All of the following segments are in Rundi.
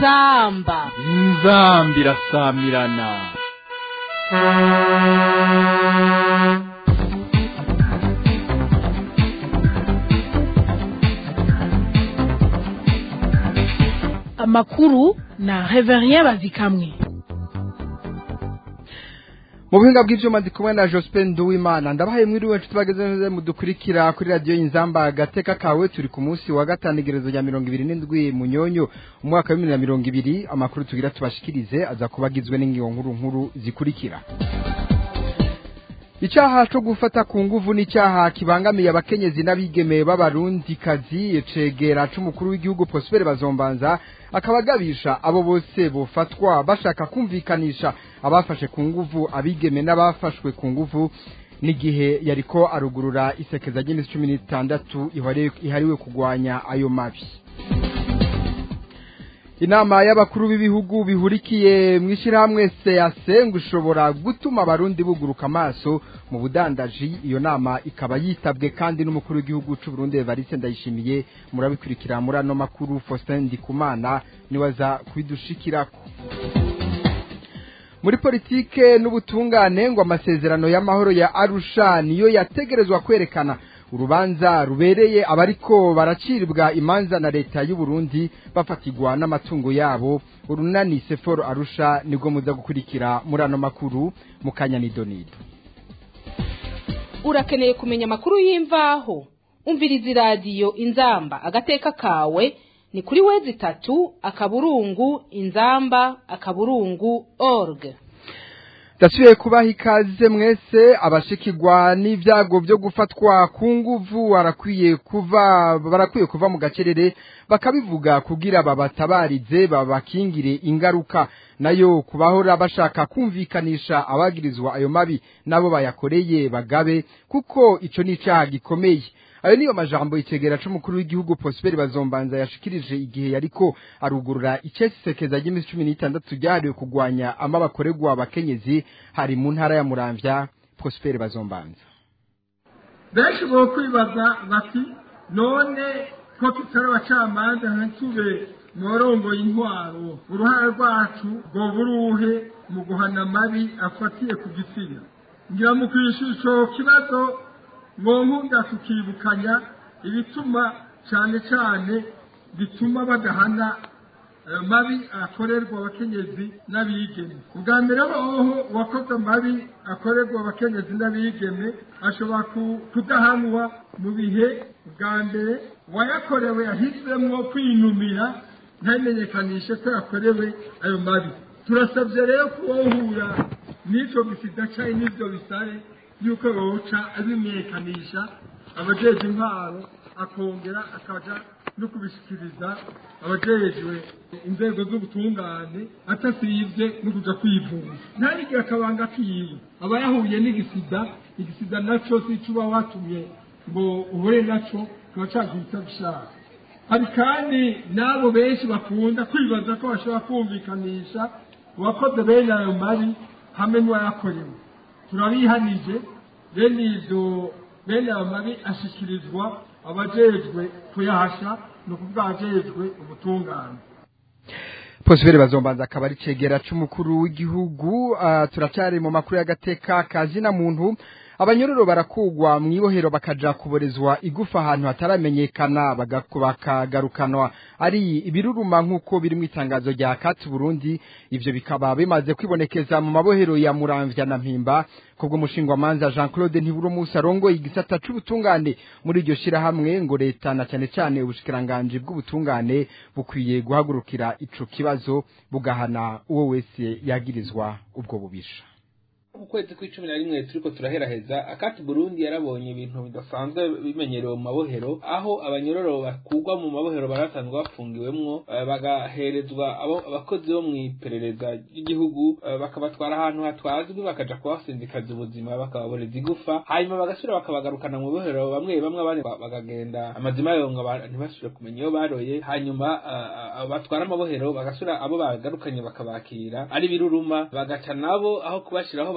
inzamba inzambi irasamirana amakuru na reverien bazikamwe mu buhinga bw'ibyuma ndi kumwe na Jospin Nduwimana ndabahaye mwiriwe nshuti bageze neza mudukurikira kuri radiyo y'inzamba agateka kawe turi ku munsi wa gatanu igerezo rya mirongo ibiri n'indwi munyonyo umwaka wa bibiri na mirongo ibiri amakuru tugira tubashikirize aza kuba agizwe n'ingingo nkuru nkuru zikurikira icyaha cyo gufata ku nguvu ni icyaha kibangamiye abakenyezi n'abigeme b'abarundikazi cegera c'umukuru w'igihugu Prosper Bazombanza akaba agabisha abo bose bofatwa bashaka kumvikanisha abafashe ku nguvu abigeme n'abafashwe ku nguvu n'igihe yariko arugurura isekeza ry'iminsi cumi n'itandatu ihariwe kugwanya ayo mabi inama y'abakuru b'ibihugu bihurikiye mu ishyirahamwe seyase ngo ishobora gutuma abarundi buguruka amaso mu budandaji iyo nama ikaba yitabwe kandi n'umukuru w'igihugu cy'u Burundi Evariste Ndayishimiye murabikurikira muri ano makuru Faustin Ndikumana niwe aza kubidushikirako muri politike n'ubutungane ngo amasezerano y'amahoro ya Arusha niyo yategerezwa kwerekana urubanza rubereye abariko baraciribwa imanza na leta y'u Burundi bafatigwa n'amatungo yabo urunani Seforo Arusha nibwo muza gukurikira muri ano makuru mu kanyanidonido urakeneye kumenya amakuru y'imvaho umviriza iradiyo inzamba agateka kawe ni kuri wezi itatu akaburungu inzamba akaburungu org Dasubiye kubaha ikaze mwese abashikirwa n'ibyago byo gufatwa ku nguvu barakwiye kuva barakwiye kuva mu gacerere bakabivuga kugira babatabarize babakingire ingaruka nayo kubahora bashaka kumvikanisha abagirizwa ayo mabi nabo bayakoreye bagabe kuko ico ni icaha gikomeye ayo niyo majambo icegera c'umukuru w'igihugu Prosper Bazombanza yashikirije igihe yariko arugurura icesisekeza ry'iminsi cumi n'itandatu ryahariwe kugwanya amabakorerwa abakenyezi hari mu ntara ya Muramvya Prosper Bazombanza benshi bo kwibaza bati none ko tutari abacamanza ntitube mworongoye intwaro uruhare rwacu rwo buruhe mu guhana amabi afatiye ku gitsina ngira mu kwishyura ico kibazo nkunda tukibukanya ibituma cyane cyane bituma badahana mabi akorerwa abakenyezi n'abigeme ubwa mbere hoho uwakoze amabi akorerwa abakenyezi n'abigeme ashobora kudahanwa mu bihe bwa mbere uwayakorewe yahisemo kwinumira ntamenyekanishe ko yakorewe ayo mabi turasabye rero kuwohura n'icyo gisida cyangwa n'ibyo bisare yuko yoca abimenyekanisha abajeje intwaro akongera akaja no kubishikiriza abajejwe inzego z'ubutungane atasivye no kuja kwivuza ntarigira akabanga kiwe aba yahuye n'igisida igisida naco sicuba watumye ngo uhure naco kiba caguhita gushaka hari kandi n'abo benshi bakunda kwibaza ko bashobora kumvikanisha uwakoze bene ayo mabi hamwe n'uwayakorewe turabihanije bene ivyo bene ayo mabi ashikirizwa abajejwe kuyahasha ni ukuvuga abajejwe ubutungane Prosper Bazombanza akaba ari cegera c'umukuru w'igihugu uh, turacyari mu makuru y'agateka kazina muntu abanyororo barakugwa mu ibohero bakaja kuborezwa igufa ahantu hataramenyekana bakagarukanwa ari ibiruruma nk'uko biri mu itangazo rya kati Burundi ivyo bikaba bimaze kwibonekeza mu mabohero ya Muramvya na Mpimba kubwo mushingwa manza Jean Claude Ntiburumunsi arongoye igisata c'ubutungane muri iryo shirahamwe ngo leta na cyane cyane ubushikiranganje bw'ubutungane bukwiye guhagurukira ico kibazo bugahana uwo wese yagirizwa ubwo bubisha ukwezi kw'icumi na rimwe turiko turaheraheza akati burundi yarabonye ibintu bidasanzwe bimenyerewe mu mabohero aho abanyororo bakurwa mu mabohero barasanzwe bafungiwemwo bagaherezwa abo abakozi bo mw'iperereza ry'igihugu bakabatwara ahantu hatwazwi bakaja kubasindikaza ubuzima bakababoreza igufa hanyuma bagasubira bakabagarukana mu bohero bamwe bamwe abandi bakagenda amazima yonga ntibasubire kumenya iyo baroye hanyuma batwara amabohero bagasubira abo bagarukanye bakabakira ari biruruma bagaca nabo aho kubashiraho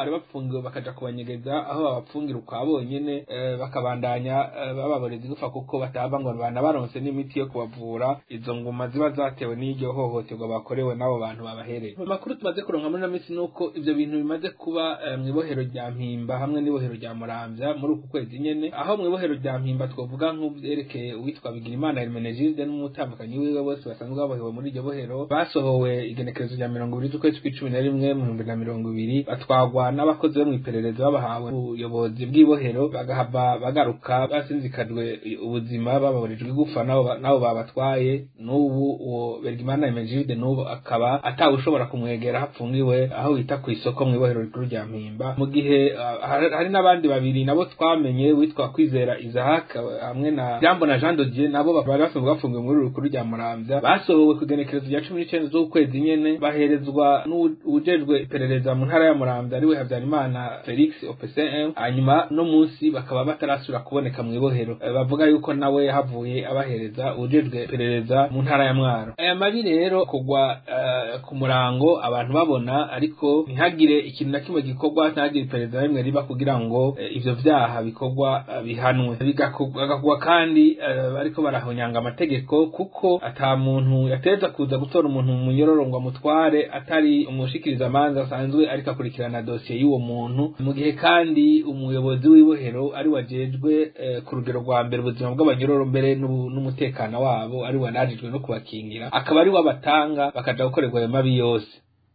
bari bapfungiwe bakaja kubanyegeza aho babapfungira ukwa bonyene eh, bakabandanya eh, bababoreza igufa kuko bataba ngo banabaronse n'imiti yo kubavura izo nguma ziba zatewe n'iryo hohoterwa bakorewe n'abo bantu babahereye mu makuru tumaze kuronka muri ino minsi nuko ivyo bintu bimaze kuba eh, mw'ibohero rya mpimba hamwe n'ibohero rya muramvya muri uku kwezi nyene aho mw'ibohero rya mpimba twovuga nk'uvyerekeye uwitwa bigirimana hermenegilde n'umutambukanyi wiwe bose basanzwe babohewe muri iryo bohero basohowe igenekerezo rya mirongo ibiri z'ukwezi kw'icumi na rimwe mu bihumbi na mirongo ibiri batwagwa n'abakozi bo mw'iperereza babahawe ubuyobozi bw'ibohero bagahava bagaruka basinzikajwe ubuzima bababorejwe igufa nabo ba- nabo babatwaye n'ubu uwo bergimana hermenegilde n'ubu akaba atawe ushobora kumwegera hapfungiwe aho bita ku isoko mw'ibohero rikuru rya mpimba mu gihe ah, hari hari n'abandi babiri nabo twamenye witwa kwizera isaac hamwe na jambo na jean dodier nabo bari basanzwe bafungiwe muri uru rukuru rya muramvya basohowe ku igenekerezo rya cumi n'icenda z'ukwezi nyene baherezwa n'uwujejwe iperereza mu ntara ya muramvya ariwe habyarimana felix opcm hanyuma no munsi bakaba batarasubira kuboneka mw'ibohero Eh, bavuga yuko nawe yahavuye abahereza uwujejwe iperereza mu ntara ya mwaro aya mabi rero kugwa eh, ku murango abantu babona ariko ntihagire ikintu na kimwe gikorwa ntihagire iperereza na rimwe riba kugira ngo eh, ivyo vyaha bikorwa eh, bihanwe Bigakorwa- bigakugwa kandi eh, bariko barahonyanga amategeko kuko ata muntu yateza kuza gutora umuntu mu munyororo ngo amutware atari umushikiriza amanza asanzwe ariko akurikirana dosiye y'uwo muntu mu gihe kandi umuyobozi w'ibohero ari wajejwe eh, ku rugero rwa mbere ubuzima bw'abanyororo mbere n'ubu- n'umutekano wabo ari wanajijwe no kubakingira akaba ari we abatanga bakaja gukorerwa ayo mabi yose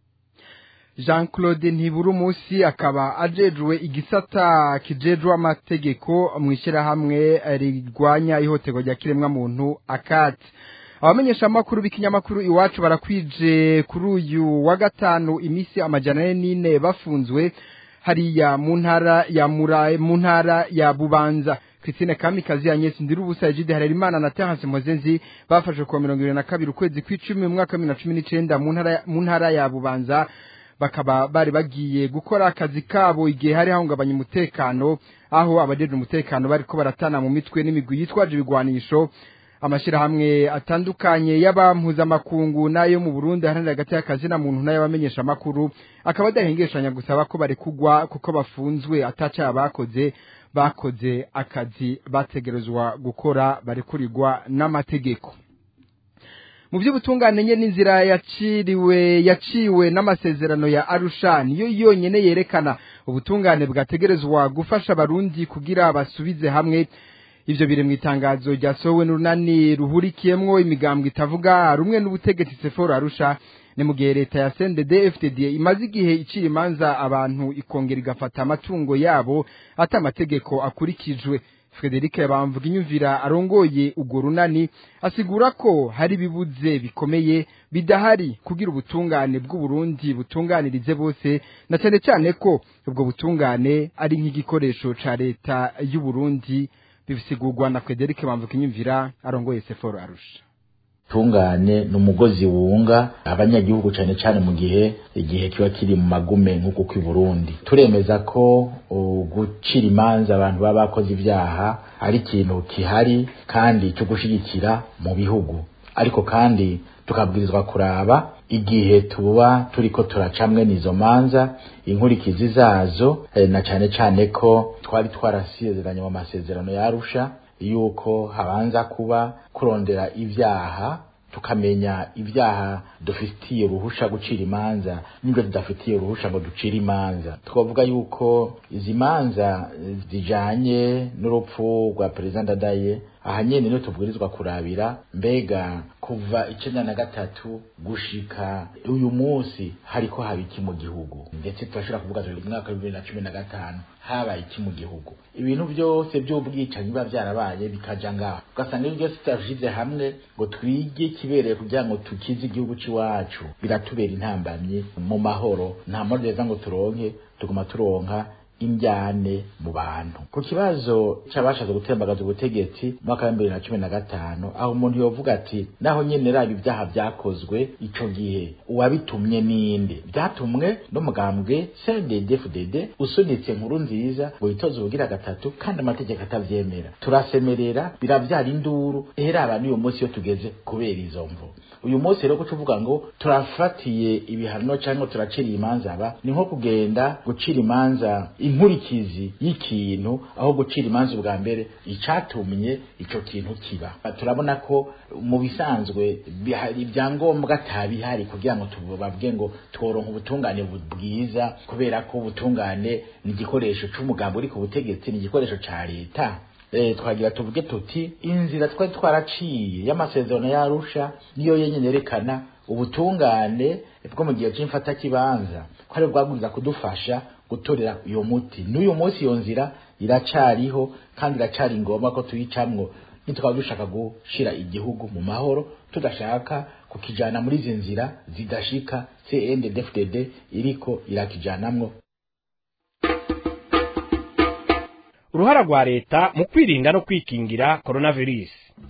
jean claude ntibura umunsi akaba ajejwe igisata kijejwe amategeko mu ishyirahamwe rirwanya ihohoterwa rya kiremwamuntu akati abamenyeshamakuru b'ikinyamakuru iwacu barakwije kuri uyu wa gatanu iminsi amajana ane n'ine bafunzwe hariya mu ntara ya mura mu ntara ya bubanza Christine Kamikazi Agnes Ndirubusa Egide Harerimana na Terence Mozenzi bafashwe ku wa mirongo ibiri na kabiri ukwezi kw'icumi mu mwaka wa bibiri na cumi n'icenda mu ntara mu ntara ya bubanza bakaba bari bagiye gukora akazi kabo igihe hari hahungabanya umutekano aho abajeje umutekano bariko baratana mu mitwe n'imigwi yitwaje ibigwanisho amashirahamwe atandukanye y'abampuzamakungu n'ayo mu Burundi haranira hagati y'akazi na muntu n'ay'abamenyesha amakuru akaba adahengeshanya gusaba ko barekugwa kuko bafunzwe ataca bakoze bakoze akazi bategerezwa gukora barekurirwa n'amategeko mu by'ubutungane nye n'inzira yaciriwe yaciwe n'amasezerano ya Arusha niyo yonyene yerekana ubutungane bwategerezwa gufasha abarundi kugira basubize hamwe ivyo biri mu itangazo ryasohowe n'urunani ruhurikiyemwo imigambwe itavuga rumwe n'ubutegetsi Seforo Arusha ni mu gihe leta ya CNDD FDD imaze igihe icira imanza abantu ikongera igafata amatungo yabo ata amategeko akurikijwe Frederic Bamvuga inyumvira arongoye ugo runani asigura ko hari ibibuze bikomeye bidahari kugira ubutungane bw'u Burundi butunganirize bose na cyane cyane ko ubwo butungane ari nk'igikoresho ca leta y'u Burundi bisigurwa na Frederic Bamvuga inyumvira arongoye Seforo Arusha tungane ni umugozi wunga abanyagihugu cyane cyane mu gihe igihe kiba kiri mu magume nk'uko kw'i Burundi turemeza ko uh, gucira imanza abantu baba bakoze ibyaha ari ikintu kihari kandi cyo gushigikira mu bihugu ariko kandi tukabwirizwa kuraba igihe tuba turiko turacamwe n'izo manza inkurikizi zazo eh, na cyane cyane ko twari twarasezeranye mu masezerano ya Arusha yuko habanza kuba kurondera ibyaha tukamenya ibyaha dufitiye uruhusha gucira imanza n'ibyo tudafitiye uruhusha ngo ducire imanza twavuga yuko izi manza zijanye n'urupfu rwa perezida ndadaye aha nyene niyo tubwirizwa kurabira mbega kuva icenda na gatatu gushika uyu munsi hariko haba iki mu gihugu ndetse turashobora kuvuga turi mu mwaka wa bibiri na cumi na gatanu habaye iki mu gihugu ibintu byose by'ubwicanyi biba byarabaye bikaja ngaho ugasanga ibyo byose tutashize hamwe ngo twige ikibereye kugira ngo tukize igihugu c'iwacu biratubera intambamyi mu mahoro nta mahoro reza ngo turonke tuguma turonka indyane mu bantu ku kibazo c'abashatse gutembagaza ubutegetsi mu mwaka wa bibiri na cumi na gatanu aho umuntu yovuga ati naho nyene raba ibyaha vyakozwe ico gihe uwabitumye ninde vyatumwe n'umugambwe CNDD-FDD usunitse nkuru nziza ngo yitoze ubugira gatatu kandi amategeko atavyemera turasemerera biravyara induru eheraba n'uyu munsi iyo tugeze kubera izo mvo uyu munsi rero kuca uvuga ngo turafatiye ibihano cyangwa turacira imanza aba ni nko kugenda gucira imanza inkurikizi y'ikintu aho gucira imanza ubwa mbere icatumye ico kintu kiba turabona ko mu bisanzwe bihari ibyangombwa atabihari kugira ngo tubavuge ngo tworonka ubutungane bwiza kubera ko ubutungane ni igikoresho c'umugambi uri ku butegetsi ni igikoresho ca leta eh twagira tuvuge tuti inzira twari twaraciye y'amasezerano yarusha niyo yenyene yerekana ubutungane bwo mu gihe c'imfata kibanza ko ari bwaguriza kudufasha gutorera uyo muti n'uyu munsi iyo nzira iracariho kandi iracari ngombwa ko tuyicamwo nitwaba dushaka gushira igihugu mu mahoro tudashaka kukijana muri izi nzira zidashika CNDD-FDD iriko irakijanamwo uruhara rwa leta mu kwirinda no kwikingira coronavirus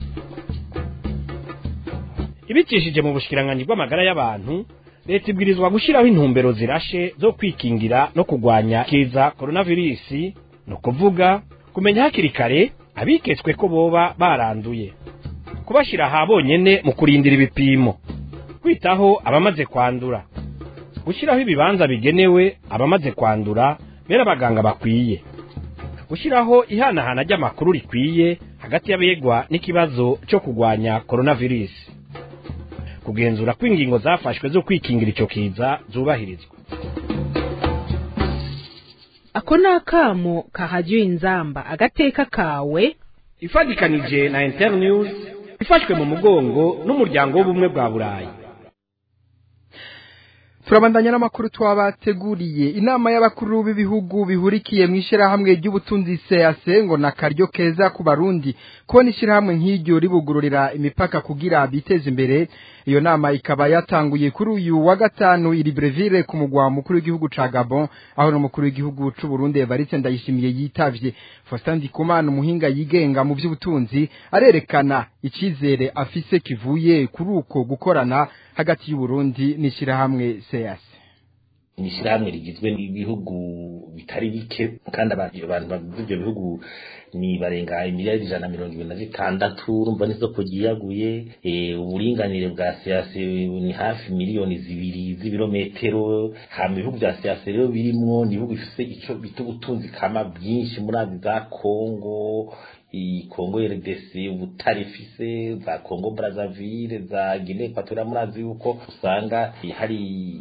ibicishije mu bushikiranganji bw'amagara y'abantu leta ibwirizwa gushyiraho intumbero zirashe zo kwikingira no kurwanya kiza coronavirus ni ukuvuga kumenya hakiri kare abiketswe ko boba baranduye kubashyira aha bonyene mu kurindira ibipimo kwitaho abamaze kwandura gushyiraho ibibanza bigenewe abamaze kwandura bera abaganga bakwiye gushyiraho ihanahana ry'amakuru rikwiye hagati y'abegwa n'ikibazo cyo kurwanya coronavirus kugenzura ko ingingo zafashwe zo kwikingira icyo kiza zubahirizwa ako ni akamo kahajya inzamba agateka kawe ifatikanije na internews ifashwe mu mugongo n'umuryango w'ubumwe bwa burayi turabandanya n'amakuru twabateguriye inama y'abakuru b'ibihugu bihurikiye mu ishyirahamwe ry'ubutunzi CAC ngo na karyo keza ku barundi kubona ishyirahamwe nk'iryo ribugururira imipaka kugira biteze imbere iyo nama ikaba yatanguye kuri uyu wa gatanu iri Breville ku mugwa mukuru w'igihugu ca Gabon aho n'umukuru w'igihugu c'u Burundi Evariste Ndayishimiye yitavye Faustin Ndikumana umuhinga yigenga mu by'ubutunzi arerekana icizere afise kivuye kuri uko gukorana hagati y'u Burundi n'ishyirahamwe CAC ni ishyirahamwe rigizwe n'ibihugu bitari bike kandi abantu bagize ibyo bihugu ni barenga imiliyari ijana na mirongo ibiri na zitandatu urumva n'isoko ryiyaguye uburinganire bwa siyase ni hafi miliyoni zibiri z'ibirometero hama ibihugu bya siyase rero birimwo ni ibihugu bifise ico bita ubutunzi kama bwinshi muri azi za kongo Kongo RDC ubutare ifise za Kongo Brazzaville za Guinea Equatorial murazi yuko usanga hari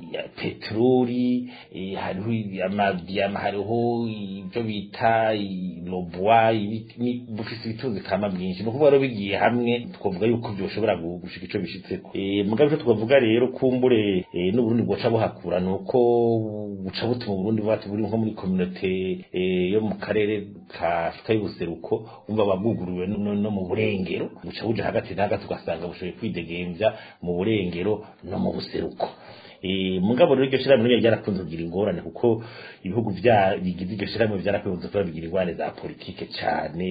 petroli hariho amadiyama hariho ibyo bita lobwa bufise ibitunzi kama byinshi ni ukuvuga rero bigiye hamwe twavuga yuko byoshobora gushika ico bishitseko mugabo ico twavuga rero kumbure n'uburundi bwoca buhakura ni uko buca butuma uburundi bwati buri nko muri communauté yo mu karere ka Afurika y'ubuseruko umva babwuguruwe no mu burengero buca buja hagati na hagati ugasanga bushoboye kwidegemvya mu burengero no mu buseruko mugabo rero iryo shirahamwe ryo ryarakunze kugira ingorane kuko ibihugu vya bigize iryo shirahamwe vyarakunze kuba bigira ingorane za politike cane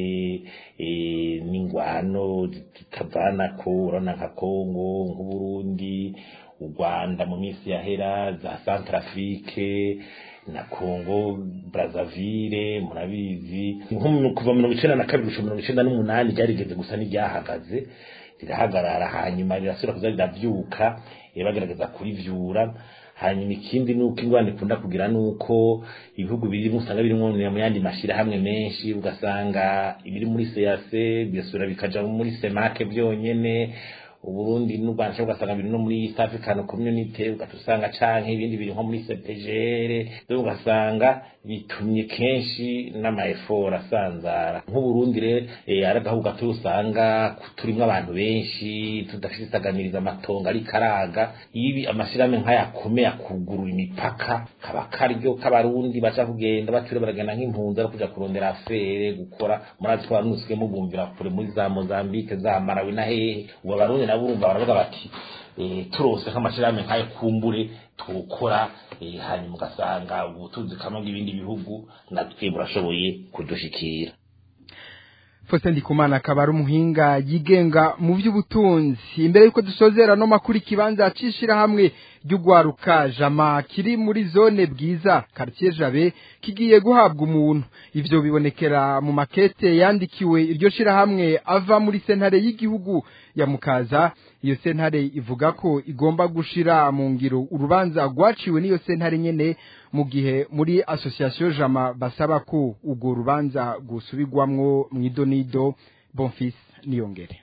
n'ingwano zitavanako urabona nka Kongo nk'Uburundi u Rwanda mu minsi yahera za Centrafrique na Congo Brazzaville murabizi nko kuva mirongo icenda na kabiri gushika mirongo icenda n'umunani ryarigeze gusa n'iryahagaze rirahagarara hanyuma rirasubira kuza riravyuka bagerageza kurivyura hanyuma ikindi nuko ingwani ikunda kugira nuko ibihugu biri usanga birimwo mu yandi mashirahamwe menshi ugasanga ibiri muri CAC bigasubira bikaja muri semake byonyene uburundi n'u rwanda cyangwa ugasanga biri no muri east african community ugatusanga canke ibindi biri nko muri cpgr rero ugasanga bitumye kenshi n'amaefort asanzara nk'uburundi rero ari agahugu gato usanga turimwo abantu benshi tudafite isaganiriza amatongo ari karaga ibi amashirahamwe nk'ayakomeye akugurura imipaka kaba karyo k'abarundi baca kugenda bature baragenda nk'impunzi ari kuja kurondera afere gukora murazi ko abarundi usigaye mubumvira kure muri za mozambique za marawi na hehe ubu abarundi nabo urumva baravuga bati turose nk'amashirahamwe nk'ayo kumbure tukora eh, hanyuma ugasanga ubutunzi kamwe bw'ibindi bihugu natwe burashoboye kudushikira Faustin Ndikumana akaba ari umuhinga yigenga mu by'ubutunzi imbere yuko dusozera no makuru ikibanza cishira hamwe ry'ugwaruka jama kiri muri zone bwiza quartier Jabe kigiye guhabwa umuntu ivyo bibonekera mu makete yandikiwe iryo shira hamwe ava muri sentare y'igihugu ya mukaza iyo sentare ivuga ko igomba gushira mu ngiro urubanza rwaciwe n'iyo sentare nyene mu gihe muri association jama basaba ko urwo rubanza gusubirwamwo mw'idonido bonfils niyongere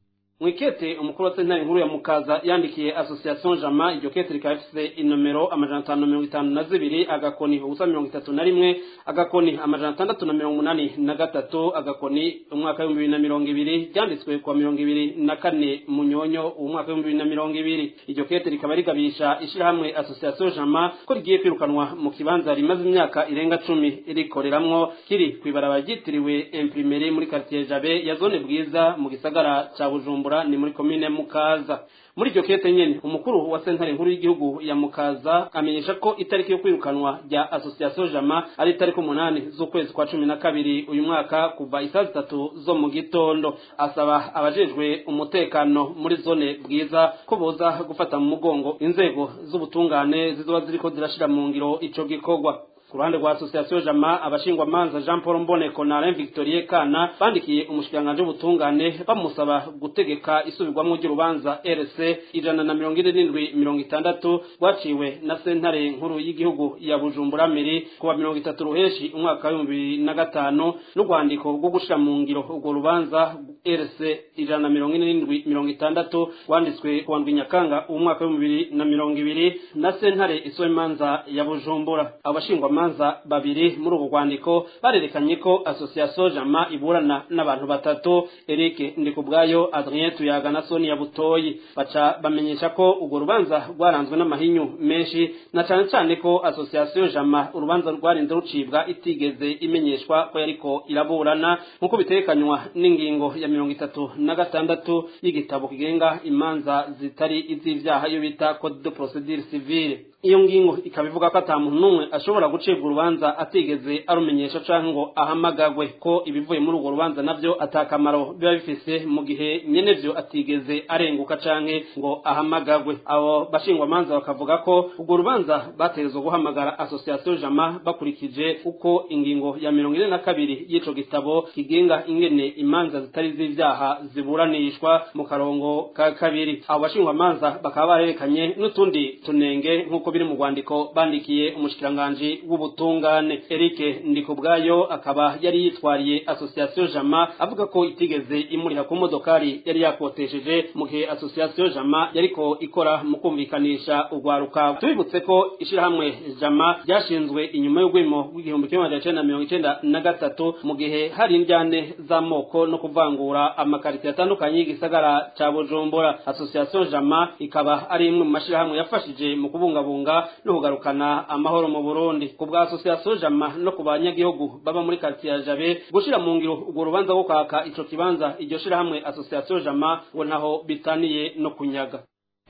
mwikete umukuru wa sentare nkuru ya mukaza yandikiye association jama iryo kete rikaba rifise inomero amajana atanu na mirongo itanu na zibiri agakoni ubusa mirongo itatu na rimwe agakoni amajana atandatu na mirongo umunani na gatatu agakoni umwaka w'ibihumbi bibiri na mirongo ibiri ryanditswe kuwa mirongo ibiri na kane munyonyo umwaka w'ibihumbi bibiri na mirongo ibiri iryo kete rikaba rigabisha ishirahamwe association jama ko rigiye kwirukanwa mu kibanza rimaze imyaka irenga cumi rikoreramwo kiri kw'ibarabara ryitiriwe imprimeri muri quartier jabe ya zone bwiza mu gisagara ca bujumbura ni muri komine mukaza muri iryo kete nyene umukuru wa sentare nkuru y'igihugu ya mukaza amenyesha ko itariki yo kwirukanwa rya association jama ari itariki umunani z'ukwezi kwa cumi na kabiri uyu mwaka kuva isaa zitatu zo mu gitondo asaba abajejwe umutekano muri zone bwiza ko boza gufata mu mugongo inzego z'ubutungane zizoba ziriko zirashira mu ngiro ico gikorwa ku ruhande rwa association jama abashingwamanza jean paul mboneko na alain victorie kana bandikiye umushikiranganji w'ubutungane bamusaba gutegeka isubirwamwo ry'urubanza rc ijana na mirongo ine n'indwi mirongo itandatu rwaciwe na sentare nkuru y'igihugu ya bujumbura miri kuwa mirongo itatu ruheshi umwaka w'ibihumbi bibiri na gatanu n'urwandiko rwo gushira mu ngiro urwo rubanza rc ijana na mirongo ine n'indwi mirongo itandatu rwanditswe kuwa ndwi nyakanga umwaka w'ibihumbi bibiri na mirongo ibiri na sentare isoba imanza ya bujumbura abo bashingwamanza manza babiri muri ubu rwandiko barerekanye ko association jama iburana n'abantu batatu Eric Ndikubwayo Adrien Tuyaga na Sonia Butoyi baca bamenyesha ko urwo rubanza rwaranzwe n'amahinyu menshi na cyane cyane ko association jama urubanza rwarinze rucibwa itigeze imenyeshwa ko yariko iraburana nk'uko bitekanywa n'ingingo ya mirongo itatu na gatandatu y'igitabo kigenga imanza zitari iz'ivyaha yo bita code de procedure civile iyo ngingo ikaba ivuga ko ata muntu n'umwe ashobora gucibwa urubanza atigeze arumenyesha canke ngo ahamagagwe ko ibivuye muri urwo rubanza navyo atakamaro biba bifise mu gihe nyenevyo atigeze arenguka canke ngo ahamagagwe abo bashingwamanza bakavuga ko urwo rubanza bategerezwa guhamagara association jama bakurikije uko ingingo ya mirongo ine na kabiri y'ico gitabo kigenga ingene imanza zitari z'ivyaha ziburanishwa mu karongo ka kabiri abo bashingwamanza bakaba barerekanye n'utundi tunenge nk'uko biri mu rwandiko bandikiye umushikiranganji w'ubutungane Eric Ndikubwayo akaba yari yitwariye association Jama avuga ko itigeze imuriha ku modokari yari yakotesheje mu gihe association Jama yariko ikora mu kumvikanisha urwaruka tubibutse ko ishirahamwe Jama ryashinzwe inyuma y'urwimo rw'igihumbi kimwe magana cenda mirongo icenda na gatatu mu gihe hari indyane z'amoko no kuvangura amakarite atandukanye y'igisagara ca Bujumbura association Jama ikaba ari imwe mu mashirahamwe yafashije mu kubungabunga no kugarukana amahoro mu Burundi ku bwa association Jama no ku banyagihugu baba muri quartier ya Jabe gushira mu ngiro urwo rubanza rwo kwaka ico kibanza iryo shirahamwe association Jama ngo naho bitaniye no kunyaga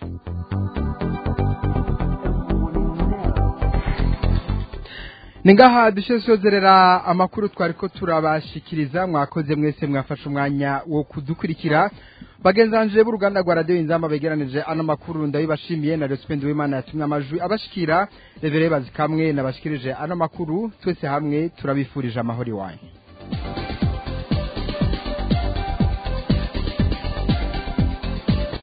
Ningaha dushe sozerera amakuru twariko turabashikiriza mwakoze mwese mwafashe umwanya wo kudukurikira bagenzanje b'uruganda rwa radio inzamba begeranije ano makuru ndabibashimiye na Respect w'Imana yatumye amajwi abashikira revere bazikamwe nabashikirije ano makuru twese hamwe turabifurije amahoro iwanyu